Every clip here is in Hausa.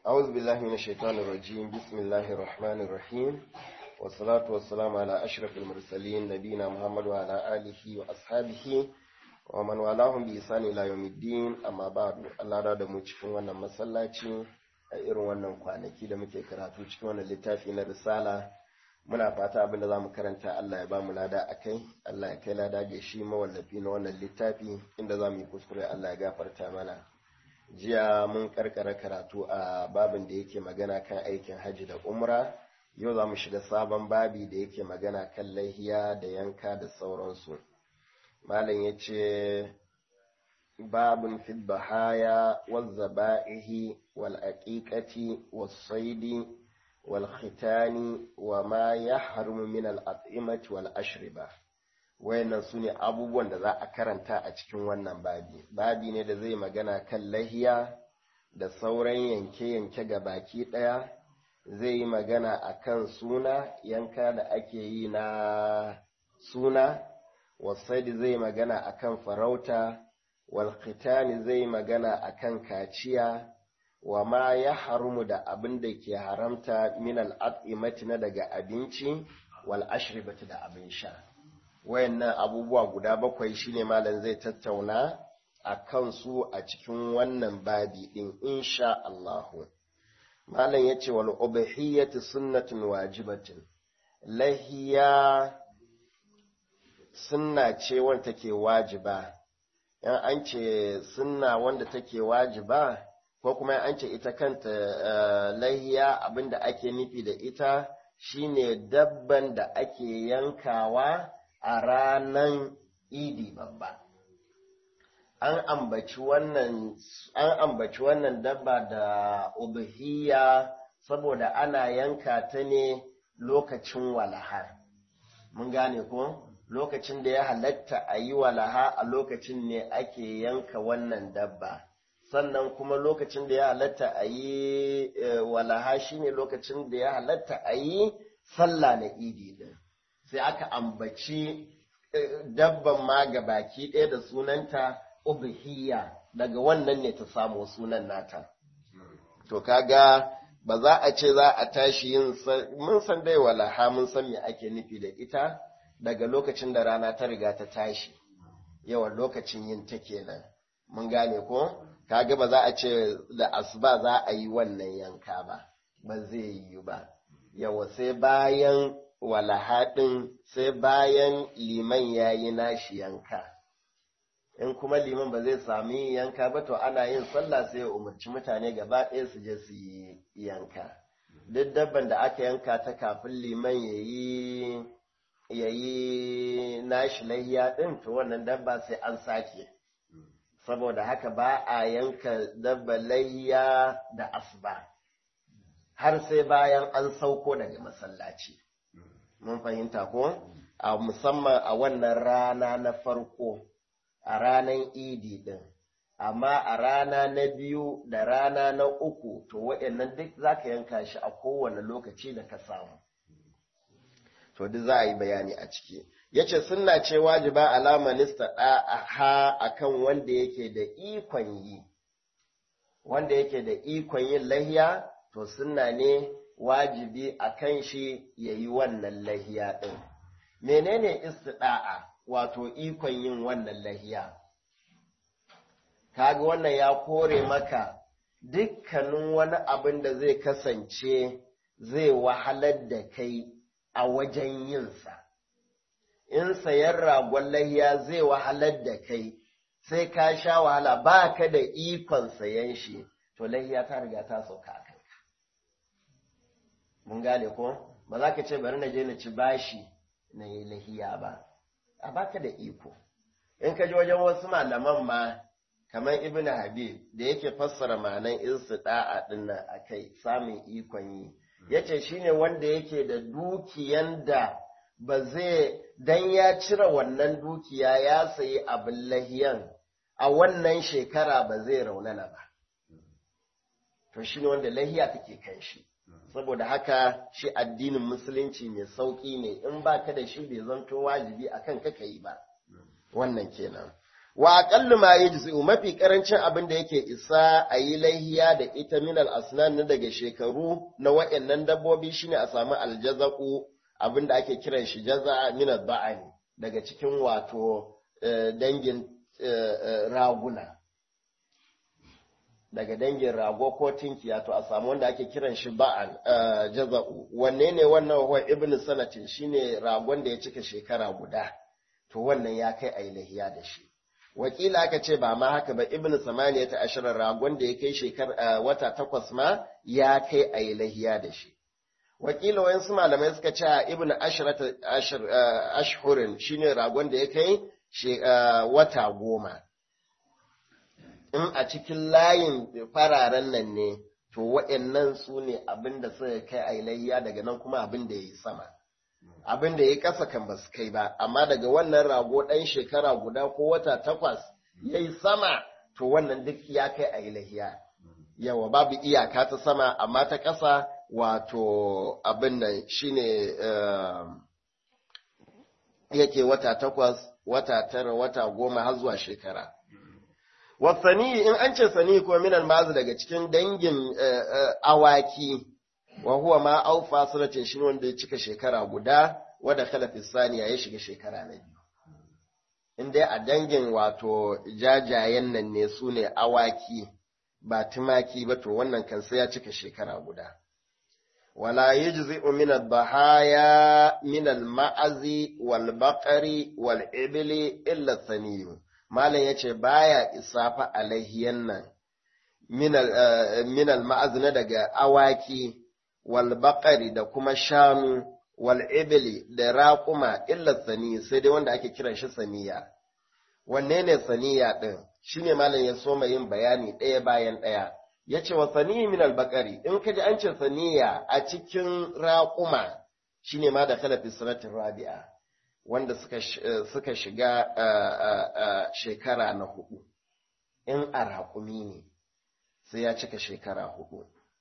أعوذ بالله من الشيطان الرجيم بسم الله الرحمن الرحيم والصلاة والسلام على أشرف المرسلين نبينا محمد وعلى آله وأصحابه ومن والاهم بإحسان إلى يوم الدين أما بعد الله da mu cikin wannan masallaci a irin wannan kwanaki da muke karatu cikin wannan littafi na risala muna fata abin da za mu karanta Allah ya ba mu lada a kai Allah ya kai lada ga shi mawallafi na wannan littafi inda za mu yi kuskure Allah ya gafarta mana jiya mun karkara karatu a babin da yake magana kan aikin hajji da umra yau za mu shiga sabon babi da yake magana kan lahiya da yanka da sauransu malam ya ce babin fil bahaya wal zaba'ihi wal aqiqati was saidi wal khitani wa ma yahrumu min al at'imati wal ashriba wayannan su ne abubuwan da za a karanta a cikin wannan babi babi ne da zai magana kan lahiya da sauran yanke-yanke ga baki ɗaya zai yi magana a kan suna yanka da ake yi na suna wasaidi zai magana a kan farauta walkhitani zai magana a kan kaciya wa ma ya harumu da abin da ke haramta min al'ad'imati na daga abinci wal ashribati da abin sha wayannan abubuwa guda bakwai shine malam zai tattauna a kansu a cikin wannan babi din insha Allahu malam yace wal ubhiyatu sunnatun wajibatin lahiya sunna ce wanda take wajiba yan an ce sunna wanda take wajiba ko kuma an ce ita kanta lahiya abinda ake nufi da ita shine dabban da ake yankawa a ranan idi babba an ambaci wannan an ambaci wannan dabba da ubhiya saboda ana yanka ta ne lokacin walaha mun gane ko lokacin da ya halatta a yi walaha a lokacin ne ake yanka wannan dabba sannan kuma lokacin da ya halatta a yi walaha shine lokacin da ya halatta a yi sallah na idi din sai aka ambaci dabban ma ga baki ɗaya da sunanta ubhiya daga wannan ne ta samu sunan nata to kaga ba za a ce za a tashi yin mun san dai walaha mun san me ake nufi da ita daga lokacin da rana ta riga ta tashi yawan lokacin yin ta kenan mun gane ko kaga ba za a ce da asuba za a yi wannan yanka ba ba zai yi ba yawa sai bayan walahaɗin sai bayan liman ya yi nashi yanka in kuma liman ba zai sami yanka ba to ana yin sallah sai ya umarci mutane gaba ɗaya su je su yi yanka duk dabban da aka yanka ta kafin liman ya yi nashi lahiya ɗin to wannan dabba sai an sake saboda haka ba a yanka dabba lahiya da asuba har sai bayan an sauko daga masallaci mun fahimta ko a musamman a wannan rana na farko a ranar idi din amma a rana na biyu da rana na uku to waɗannan duk za ka yanka shi a kowane lokaci da ka samu to duk za a yi bayani a ciki ya ce suna ce wajiba alama nista ha a kan wanda yake da ikon yi wanda yake da ikon yin lahiya to suna ne wajibi a kan shi ya yi wannan lahiya ɗin. Menene istida'a wato ikon yin wannan lahiya? Kaga wannan ya kore maka dukkanin wani abin da zai kasance zai wahalar da kai a wajen yinsa. In sayan ragon lahiya zai wahalar da kai, sai ka sha wahala ba ka da ikon sayan shi, to lahiya ta riga ta sauka a mun gane ko ba za ka ce bari na je na ci bashi na yi lahiya ba a baka da iko in ka ji wajen wasu malaman ma kamar ibn habib da yake fassara ma'anan istida'a din nan akai samun ikon yi yace shine wanda yake da dukiyan da ba zai dan ya cire wannan dukiya ya sayi abin lahiyan a wannan shekara ba zai raunana ba to shine wanda lahiya take kan shi saboda haka shi addinin musulunci mai sauƙi ne in ba ka da shi bai zanto wajibi a kan ka yi ba wannan kenan wa aqallu ma yajzi'u mafi karancin abin da yake isa a yi laihiya da ita min al-asnan na daga shekaru na wayannan dabbobi shine a samu aljazaqu abin da ake kiran shi jaza min al-ba'ani daga cikin wato dangin raguna daga dangin rago ko tinkiya to a samu wanda ake kiran shi ba'an jaza'u wanne ne wannan wa ibn sanatin shine ragon da ya cika shekara guda to wannan ya kai a lahiya da shi wakila aka ce ba ma haka ba ibn samaniya ta ashirar ragon da ya kai shekar wata takwas ma ya kai a lahiya da shi wakila wayansu malamai suka ce ibn ashirata ashhurin shine ragon da ya kai wata goma in a cikin layin fararen nan ne to waɗannan su ne abin da suka kai a layya daga nan kuma abin da ya yi sama abin da ya yi ƙasa kan ba su kai ba amma daga wannan rago ɗan shekara guda ko wata takwas ya yi sama to wannan duk ya kai a layya yawa babu iyaka ta sama amma ta ƙasa wato abin nan shine yake wata takwas wata tara wata goma har zuwa shekara wasani in an ce sani ko minal mazu daga cikin dangin awaki wa huwa ma aufa suratin shi wanda ya cika shekara guda wadda kala saniya ya shiga shekara na biyu in dai a dangin wato jajayen nan ne su ne awaki ba tumaki ba to wannan kan sai ya cika shekara guda wala yajzi'u min ad-dahaya min al-ma'azi wal baqari wal ibli illa thaniyu malam yace baya isafa alaihiyan nan min al-ma'az daga awaki wal baqari da kuma shanu wal ibli da raquma illa thani sai dai wanda ake kiran shi saniya wanne ne saniya din shine malam ya so yin bayani ɗaya bayan ɗaya ya ce wa saniyi min albakari in ka ji an ce saniya a cikin raƙuma shine ma da kalafi sanatin rabi'a wanda suka shiga shekara na hudu in a raƙumi ne sai ya cika shekara hudu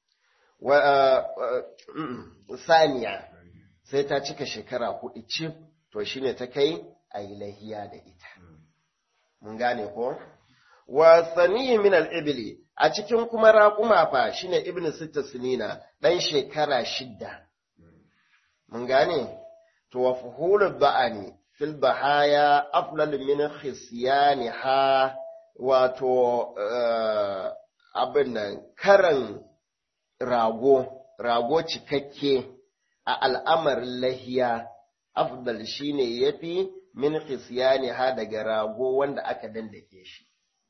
saniya sai ta cika shekara hudu cif to shine ta kai a yi lahiya da ita mun gane ko wa saniyi min al-ibli a cikin kuma raƙuma fa shine ibnu sitta sinina dan shekara shidda mun gane to wa fuhulul ba'ani fil bahaya aflal min khisyaniha wato abin nan karan rago rago cikakke a al'amarin lahiya afdal shine yafi min khisyaniha daga rago wanda aka dandake shi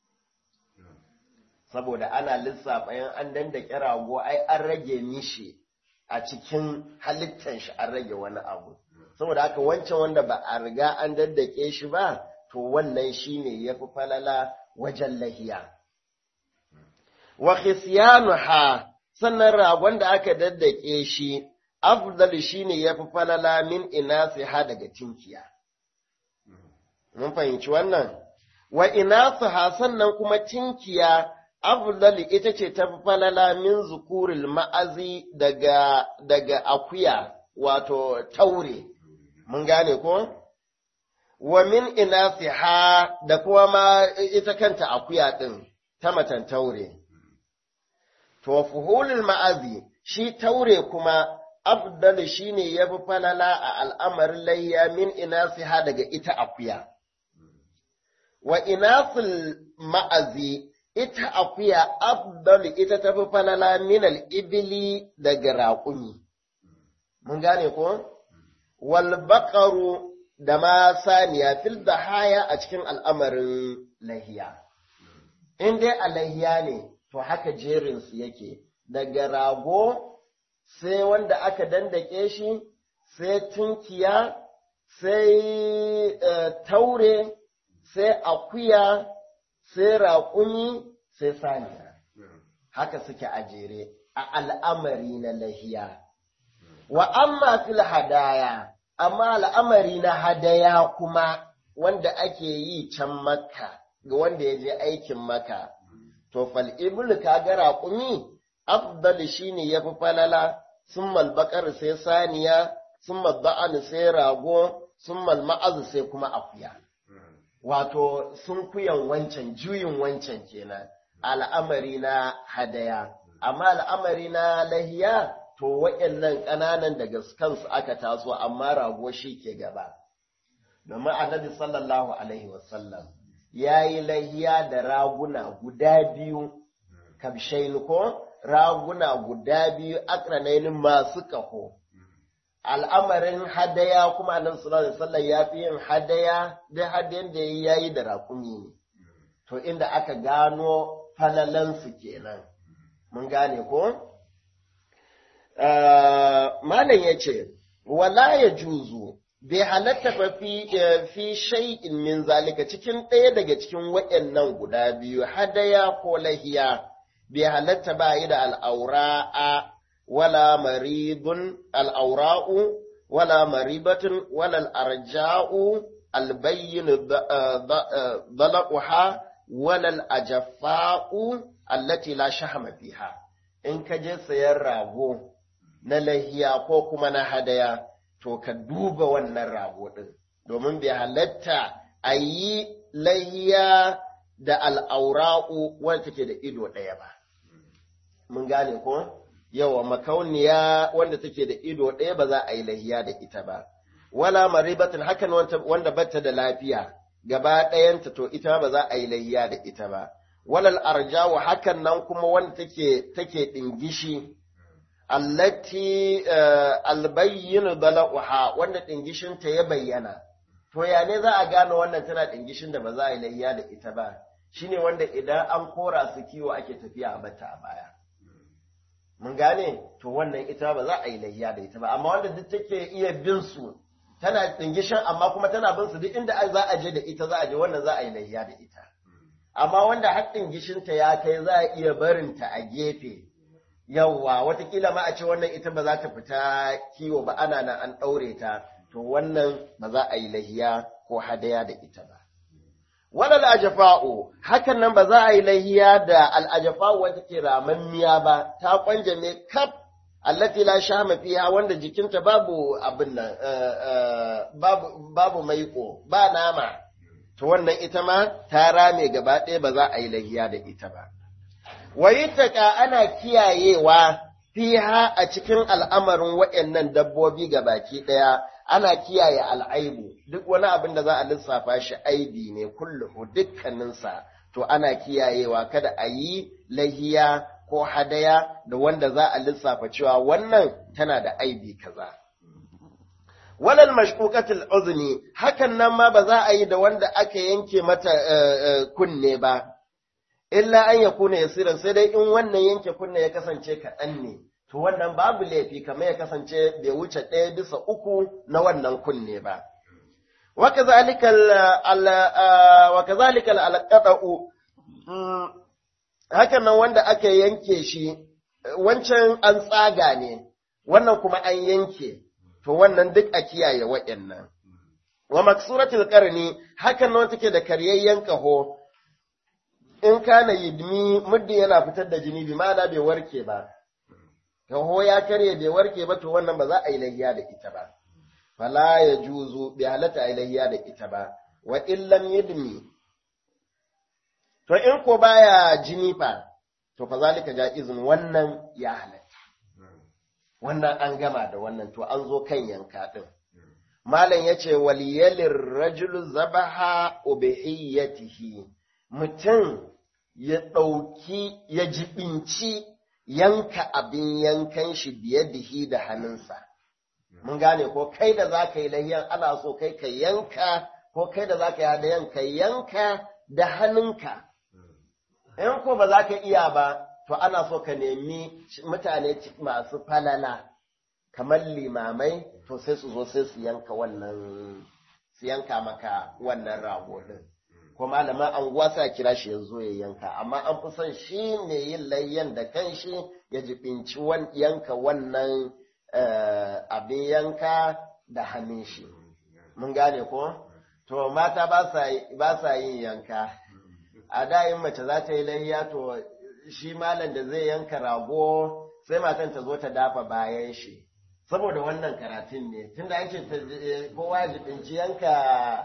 saboda ana lissafa yan an dandake rago ai an rage mishi a cikin halittan shi an rage wani abu saboda haka wancan wanda ba a riga an daddake shi ba to wannan shine yafi falala wajen lahiya wa khisyanuha sannan ragon da aka daddake shi afdal shine yafi falala min inasiha daga tinkiya mun fahimci wannan wa inasuha sannan kuma tinkiya afdal ita ce ta falala min zukuril ma'azi daga daga akuya wato taure mun gane ko wa min inasiha da kuma ma ita kanta akuya din ta matan taure to fuhulul ma'azi shi taure kuma afdal shine yafi falala a al'amarin layya min inasiha daga ita akuya wa inasul ma'azi ita akuya afdal ita tafi falala min al-ibli daga raƙumi mun gane ko wal baqaru da ma saniya fil dahaya a cikin al'amarin lahiya in dai a lahiya ne to haka jerin su yake daga rago sai wanda aka dandake shi sai tunkiya sai taure sai akuya sai raƙumi sai saniya haka suke a jere a al'amari na lahiya wa amma fil hadaya amma al'amari na hadaya kuma wanda ake yi can makka ga wanda ya je aikin maka to fal ibul kaga raƙumi afdal shine yafi falala summal bakar sai saniya summal ba'an sai rago summal ma'az sai kuma akuya wato sun kuyan wancan juyin wancan kenan al'amari na hadaya amma al'amari na lahiya to waɗannan ƙananan daga kansu aka taso amma rago shi ke gaba domin annabi sallallahu alaihi wasallam ya yi lahiya da raguna guda biyu kabshain ko raguna guda biyu akranainin masu kaho al'amarin hadaya kuma annabi sallallahu alaihi wasallam ya fi yin hadaya da hadayan da ya yi da raƙumi ne to inda aka gano falalansu kenan mun gane ko malam ya ce wala ya juzu bai halatta fa fi fi shay'in min zalika cikin ɗaya daga cikin waɗannan guda biyu hadaya ko lahiya bai halatta ba yi da al'aura'a wala maridun al'aura'u wala maribatun wala al'arja'u albayyin dalaquha wala al'ajaffa'u allati la shahama fiha in ka je sayan rago na lahiya ko kuma na hadaya to ka duba wannan rago ɗin domin bai halatta a yi lahiya da al'aura'u wanda take da ido ɗaya ba. Mun gane ko? Yawa makauniya wanda take da ido ɗaya ba za a yi lahiya da ita ba. Wala maribatin hakan wanda bata da lafiya gaba ɗayanta to ita ba za a yi lahiya da ita ba. Walal arjawu hakan nan kuma wanda take take ɗingishi allati albayyin bala'uha wanda dingishinta ya bayyana to ya ne za a gane wannan tana dingishin da ba za a yi layya da ita ba shine wanda idan an kora su kiwo ake tafiya a bata a baya mun gane to wannan ita ba za a yi layya da ita ba amma wanda duk take iya bin su tana dingishin amma kuma tana bin su duk inda za a je da ita za a je wannan za a yi layya da ita amma wanda har dingishinta ya kai za a iya barinta a gefe yawwa watakila ma a ce wannan ita ba za ta fita kiwo ba ana nan an ɗaure ta to wannan ba za a yi lahiya ko hadaya da ita ba walal ajafa'u hakan nan ba za a yi lahiya da al'ajafa'u wata ke ramammiya ba ta kwanjame kaf allati la shama fiha wanda jikinta babu abin nan babu babu maiko ba nama to wannan ita ma ta rame gaba ɗaya ba za a yi lahiya da ita ba wayitaka ana kiyayewa fiha a cikin al'amarin waɗannan dabbobi ga baki ɗaya ana kiyaye al'aibu duk wani abin da za a lissafa shi aibi ne kulluhu dukkaninsa to ana kiyayewa kada a yi lahiya ko hadaya da wanda za a lissafa cewa wannan tana da aibi kaza. Walal mashkukatul uzni hakan nan ma ba za a yi da wanda aka yanke mata kunne ba, illa an ya kuna yasiran sai dai in wannan yanke kunne ya kasance kaɗan ne, to wannan babu laifi kamar ya kasance bai wuce ɗaya bisa uku na wannan kunne ba. وكذلك وكذلك القطع hakan nan wanda aka yanke shi wancan an tsaga ne wannan kuma an yanke to wannan duk a kiyaye waɗannan wa maksuratul qarni hakan nan take da karyayyen kaho in kana yidmi muddi yana fitar da jini bi ma'ana bai warke ba kaho ya karye bai warke ba to wannan ba za a yi layya da ita ba fala ya juzu bai halatta a yi layya da ita ba wa illam yidmi To in ko baya jini fa, to fa zalika ja'izun wannan ya halatta. Wannan an gama da wannan to an zo kan yanka ɗin. Malam ya ce waliyalin rajulu zabaha ubihiyatihi mutum ya ɗauki ya jibinci yanka abin yankan shi biyadihi da hannunsa. Mun gane ko kai da za ka yi lahiyan ana so kai ka yanka ko kai da za ka yi hadayan ka yanka da hannunka. in ko ba za ka iya ba, to ana so ka nemi mutane masu falala, kamar limamai, to sai su zo sai su yanka wannan, su yanka maka wannan rago ɗin. Ko malaman anguwa sa kira shi ya zo ya yanka, amma an fi son shi ne yin layyan da kanshi ya jibinci yanka wannan abin yanka da hannun shi. Mun gane ko? To mata ba sa yin yanka. a da in mace za ta yi layya to shi malam da zai yanka rago sai matan ta zo ta dafa bayan shi saboda wannan karatun ne tunda an ce kowa ya jibinci yanka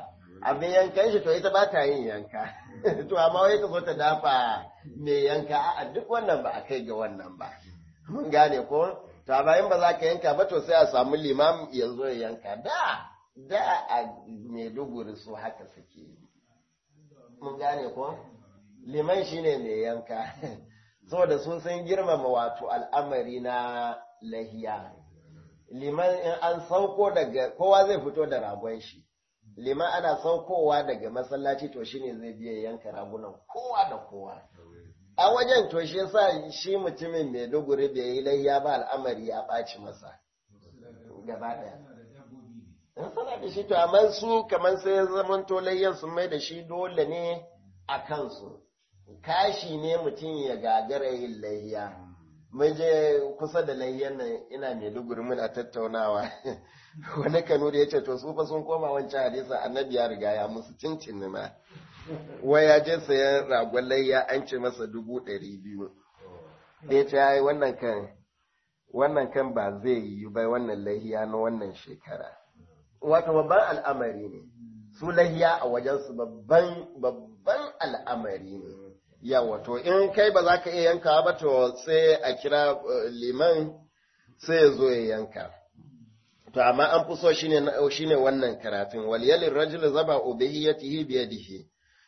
abin yankan shi to ita ba ta yin yanka to amma wai ta zo ta dafa mai yanka a duk wannan ba a kai ga wannan ba mun gane ko to bayan ba za ka yanka ba to sai a samu limam ya zo ya yanka da da a Maiduguri su haka suke mun gane ko liman shine mai yanka saboda sun san girmama wato al'amari na lahiya liman in an sauko daga kowa zai fito da ragon shi liman ana saukowa daga masallaci to shine zai biya yanka ragunan kowa da kowa a wajen to shi yasa shi mutumin mai duguri bai yi layya ba al'amari ya ɓaci masa gaba ɗaya in sana da shi to amma su kamar sai ya zama to layyan sun mai da shi dole ne a kansu kashi ne mutum ya gagara yin layya mun je kusa da layyan nan ina mai duguri muna tattaunawa wani kanu da ya ce to su fa sun koma wancan hadisa annabi ya riga ya musu cincin ma wai ya je sayan ragon layya an ce masa dubu ɗari biyu da ya ce ya yi wannan kan wannan kan ba zai yi ba wannan lahiya na wannan shekara wato babban al'amari ne su lahiya a wajensu babban babban al'amari ne yawa to in kai ba za ka iya yanka ba to sai a kira liman sai ya zo ya yanka to amma an fi so shine shine wannan karatun wal yalil rajul zaba ubihiyatihi bi yadihi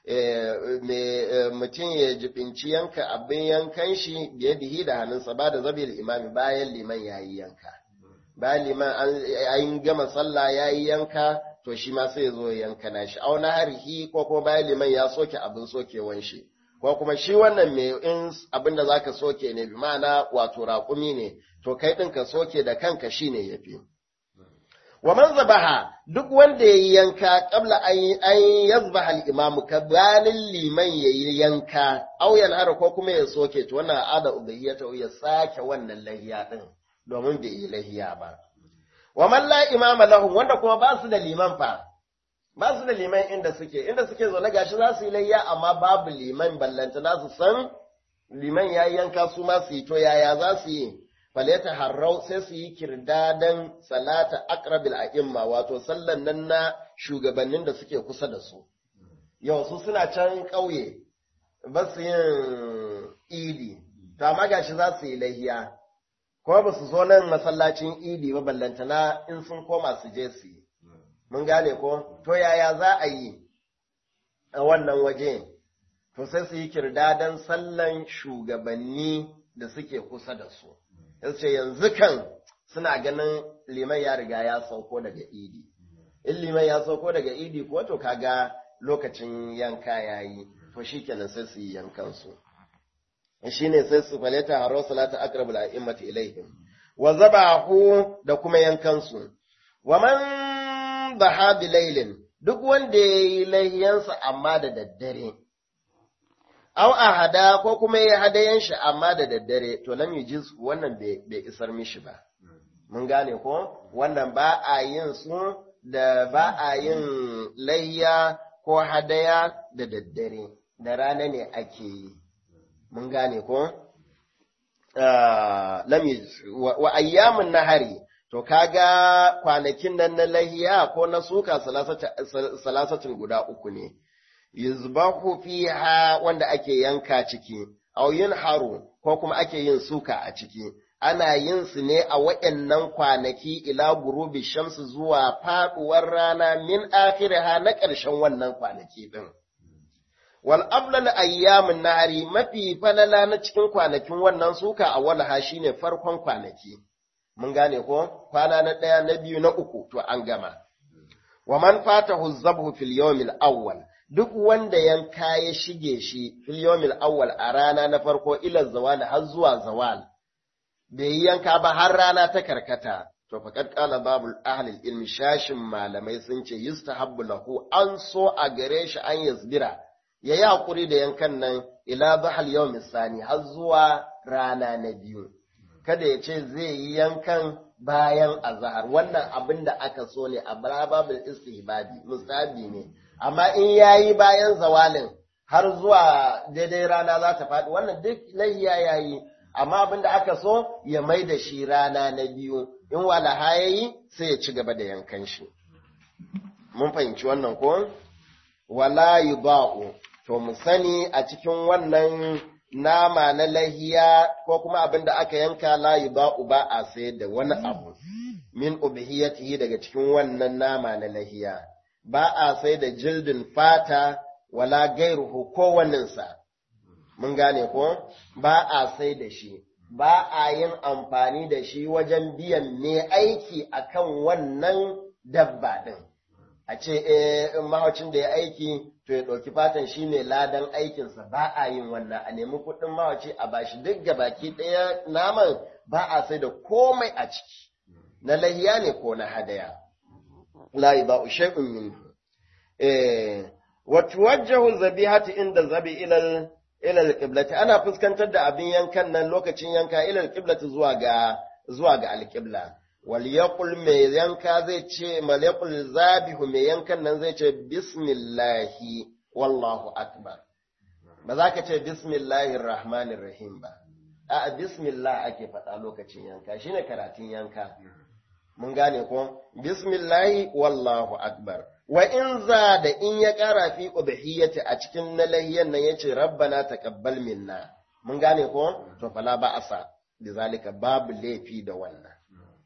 mutum ya jibinci yanka abin yankan shi bi yadihi da hannunsa ba da zabil imami bayan liman yayi yanka bayan liman an gama sallah yayi yanka to shi ma sai ya zo ya yanka nashi au na harhi ko kuma bayan liman ya soke abin sokewan shi ko kuma shi wannan mai in abin da zaka soke ne bi ma'ana wato raƙumi ne to kai ɗin ka soke da kanka shine yafi wa man zabaha duk wanda yayi yanka qabla an an yazbaha al-imamu kabalin liman yayi yanka aw yanhara ko kuma ya soke to wannan ada ubahiyata ya sake wannan lahiya din domin bai yi lahiya ba wa man la imama lahum wanda kuma ba su da liman fa ba su da liman inda suke inda suke zaune gashi za su yi layya amma babu liman ballanta na su san liman yayi yanka su ma su yi to yaya za su yi faleta harrau sai su yi kirdadan salata aqrabil a'imma wato sallan nan na shugabannin da suke kusa da su yau su suna can ƙauye ba su yin idi to amma gashi za su yi lahiya kuma ba su zo nan masallacin idi ba ballantana in sun koma su je su yi mun gane ko to yaya za a yi a wannan waje to sai su yi kirdadan sallan shugabanni da suke kusa da su yace yanzu kan suna ganin liman ya riga ya sauko daga idi in liman ya sauko daga idi ko to kaga lokacin yanka yayi to shikenan sai su yi yankan su shine sai su falata haro salata aqrabul a'immati ilaihim wa zabahu da kuma yankan su wa man baha bilailin duk wanda yayi layyansa amma da daddare aw ahada ko kuma ya hadayan shi amma da daddare to lam yujiz wannan bai isar mishi ba mun gane ko wannan ba a yin su da ba a yin layya ko hadaya da daddare da rana ne ake yi mun gane ko lam wa ayyamun nahari to kaga kwanakin nan na lahiya ko na suka salasatin guda uku ne yuzbahu fiha wanda ake yanka ciki aw haru ko kuma ake yin suka a ciki ana yin su ne a waɗannan kwanaki ila gurubi shamsu zuwa faɗuwar rana min akhiriha na ƙarshen wannan kwanaki din wal aflal ayyamin nahari mafi falala na cikin kwanakin wannan suka a walha shine farkon kwanaki mun gane ko kwana na ɗaya na biyu na uku to an gama wa man fatahu zabhu fil yawmil awwal duk wanda yanka ya shige shi fil yawmil awwal a rana na farko ila zawal har zuwa zawal bai yi yanka ba har rana ta karkata to faqad qala babul ahli ilmi shashin malamai sun ce yustahabbu lahu an so a gare shi an yasbira yayi hakuri da yankan nan ila bahal yawmin sani har zuwa rana na biyu kada ya ce zai yi yankan bayan azahar wannan abin da aka so ne a babul istihbabi musabi ne amma in yayi bayan zawalin har zuwa daidai rana za ta faɗi wannan duk lahiya yayi amma abin da aka so ya mai da shi rana na biyu in walaha yayi sai ya ci gaba da yankan shi mun fahimci wannan ko wala yuba'u to mu sani a cikin wannan nama na lahiya ko kuma abin da aka yanka la yuba'u ba a sayar da wani abu min ubhiyatihi daga cikin wannan nama na lahiya ba a sai da jildin fata wala gairuhu ko waninsa mun gane ko ba a sai da shi ba a yin amfani da shi wajen biyan ne aiki akan wannan dabba ɗin. A ce, mahaucin da ya aiki, to ya ɗauki fatan shi ne ladan aikinsa ba a yin wannan, a nemi kuɗin mahauci a bashi duk ga baki ɗaya naman ba a sai da komai a ciki, na lahiya ne ko na hadaya. Layi ba shay'un min. Wata wajjahu zabihati inda zabi ilal ilal qiblati ana fuskantar da abin yankan nan lokacin yanka ilal qiblati zuwa ga zuwa ga alqibla wal yaqul mai yanka zai ce mal yaqul zabihu mai yankan nan zai ce bismillahi wallahu akbar ba za ka ce bismillahir rahmanir rahim ba a bismillah ake faɗa lokacin yanka shine karatun yanka mun gane ko bismillahi wallahu akbar wa in za da in ya ƙara fi ubhiyyati a cikin na lahiyan nan yace rabbana taqabbal minna mun gane ko to fala ba asa bizalika babu laifi da wannan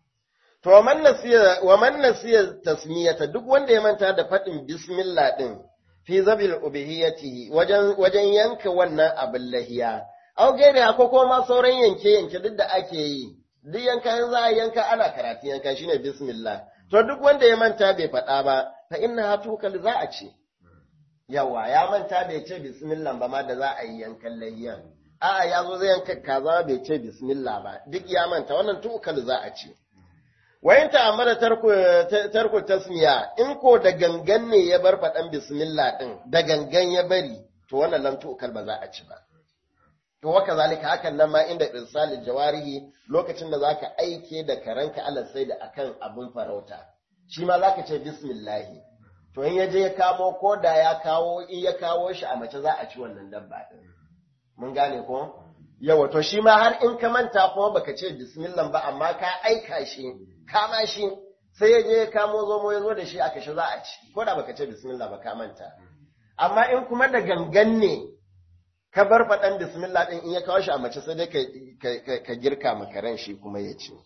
to wa man nasiya wa man nasiya tasmiyata duk wanda ya manta da fadin bismillah din fi zabil ubhiyyati wajen wajen yanka wannan abin lahiya au gaire ko kuma sauran yanke yanke duk da ake yi duk yanka za a yanka ana karatu yanka shine bismillah to duk wanda ya manta bai faɗa ba fa inna tukal za a ce yawa ya manta bai ce bismillah ba ma da za a yi yankan layyan a'a ya zo zai yanka kaza bai ce bismillah ba duk ya manta wannan tukal za a ce wayin ta amma da tarku tarku tasmiya in ko da gangan ne ya bar faɗan bismillah din da gangan ya bari to wannan lan tukal ba za a ci ba to waka zalika hakan nan ma inda irsalil jawarihi lokacin da zaka aike da karanka Allah sai da akan abin farauta shi ma zaka ce bismillahi to in yaje ya kamo ko da ya kawo in ya kawo shi a mace za a ci wannan dabba din mun gane ko yawa to shi ma har in ka manta kuma baka ce bismillah ba amma ka aika shi kama shi sai ya je ya kamo zomo ya zo da shi aka shi za a ci ko da baka ce bismillah ba ka manta amma in kuma da gangan ne ka bar faɗan bismillah ɗin in ya kawo shi a mace sai dai ka girka makaran shi kuma ya ci.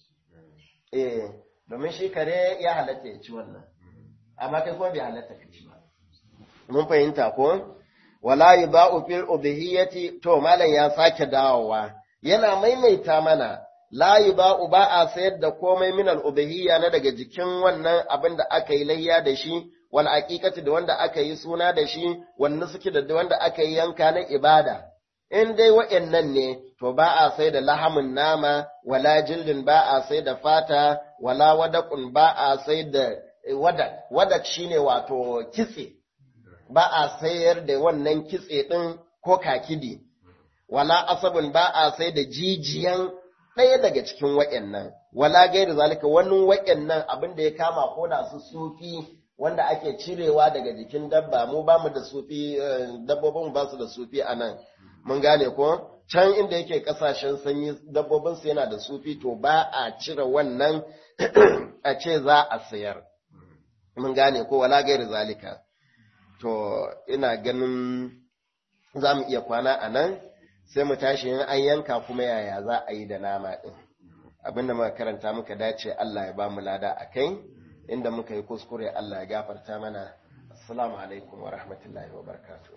Eh, domin shi kare ya halatta ya ci wannan, amma kai kuma bai halatta ka ci ba. Mun fahimta ko? Wala yi ba'u fil ubhiyyati to malam ya sake dawowa, yana maimaita mana la yi ba'u ba a sayar da komai min al na daga jikin wannan abin da aka yi layya da shi, wal aqiqati da wanda aka yi suna da shi wanda suke da wanda aka yi yanka na ibada in dai wa'annan ne to ba a sai da lahamin nama wala jildin ba a sai da fata wala wadaqun ba a sai da wadak wadak shine wato kitse ba a sayar da wannan kitse din ko kakidi wala asabun ba a sai da jijiyan ɗaya daga cikin wa'annan wala gairu zalika wani wa'annan abin da ya kama ko da su sufi wanda ake cirewa daga jikin dabba mu ba mu da sufi dabbobin ba su da sufi a nan mun gane ko can inda yake kasashen sanyi dabbobin su yana da sufi to ba a cire wannan a ce za a sayar mun gane ko wala gairi zalika to ina ganin za mu iya kwana a nan sai mu tashi in an yanka kuma yaya za a yi da nama ɗin abinda muka karanta muka dace Allah ya ba mu lada a kai inda muka yi kuskure Allah ya gafarta mana assalamu alaikum wa rahmatullahi wa barakatuh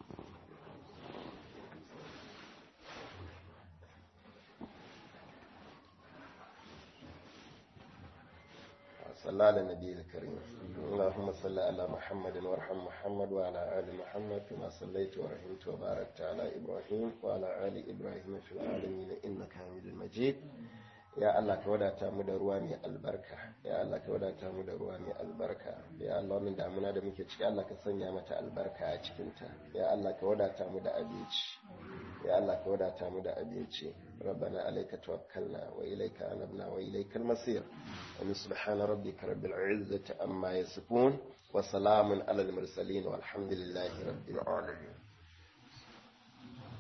صلى على النبي الكريم اللهم صل على محمد وارحم محمد وعلى آل محمد كما صليت ورحمت وباركت على إبراهيم وعلى آل إبراهيم في العالمين إنك حميد مجيد ya Allah ka wadata mu da ruwa mai albarka ya Allah ka wadata mu da ruwa mai albarka ya Allah wannan damuna da muke ciki Allah ka sanya mata albarka a cikin ta ya Allah ka wadata mu da abinci ya Allah ka wadata mu da abinci ربنا عليك توكلنا وإليك أنبنا وإليك المصير سبحان ربك رب العزة أما يصفون وسلام على المرسلين والحمد لله رب العالمين